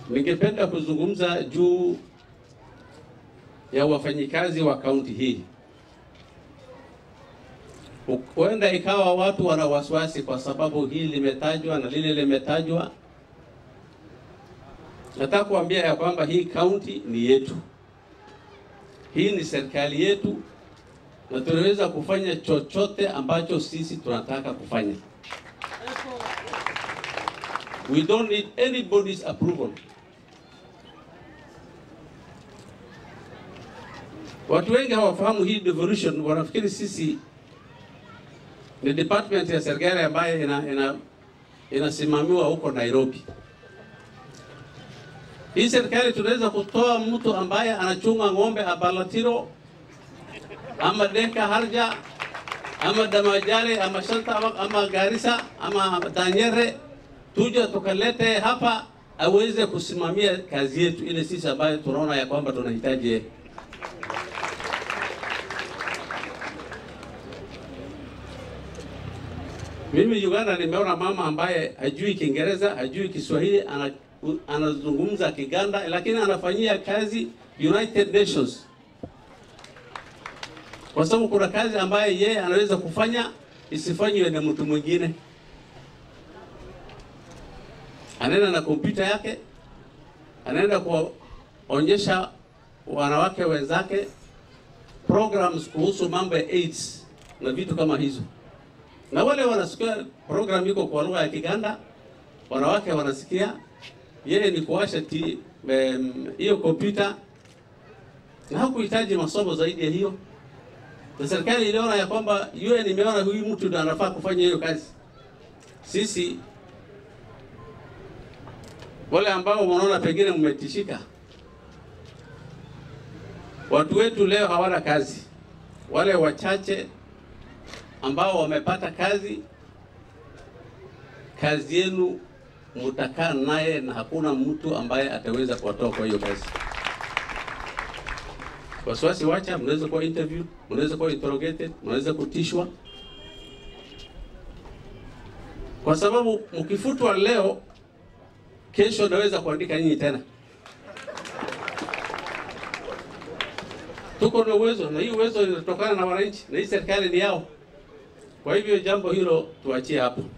Ningependa kuzungumza juu ya wafanyikazi wa kaunti hii. Huenda ikawa watu wana wasiwasi kwa sababu hili limetajwa na lile limetajwa. Nataka kuambia ya kwamba hii kaunti ni yetu, hii ni serikali yetu, na tunaweza kufanya chochote ambacho sisi tunataka kufanya. We don't need anybody's approval. Watu wengi hawafahamu hii devolution, wanafikiri sisi ni department ya serikali ambayo ina, ina, inasimamiwa huko Nairobi. Hii serikali tunaweza kutoa mtu ambaye anachunga ng'ombe Abalatiro ama Deka Harja ama Damajale ama Shanta ama, ama Garissa ama Danyere, tuja tukalete hapa aweze kusimamia kazi yetu ile sisi ambayo tunaona ya kwamba tunahitaji yeye. Mimi Uganda nimeona mama ambaye hajui Kiingereza, hajui Kiswahili, ana, anazungumza Kiganda lakini anafanyia kazi United Nations, kwa sababu kuna kazi ambaye yeye anaweza kufanya isifanywe na mtu mwingine. Anaenda na kompyuta yake, anaenda kuonyesha wanawake wenzake programs kuhusu mambo ya AIDS na vitu kama hizo na wale wanasikia program iko kwa lugha ya Kiganda, wanawake wanasikia, yeye ni kuwasha hiyo kompyuta, na hakuhitaji masomo zaidi ya hiyo. Na serikali iliona ya kwamba UN imeona huyu mtu ndo anafaa kufanya hiyo kazi. Sisi wale ambao wanaona pengine mmetishika, watu wetu leo hawana kazi, wale wachache ambao wamepata kazi, kazi yenu mutakaa naye na hakuna mtu ambaye ataweza kuwatoa kwa hiyo kazi. Wasiwasi wacha, mnaweza kuwa interview, mnaweza kuwa interrogated, mnaweza kutishwa, kwa sababu mkifutwa leo, kesho naweza kuandika nyinyi tena. Tuko na uwezo, na hii uwezo inatokana na wananchi, na hii serikali ni yao. Kwa hivyo jambo hilo tuachie hapo.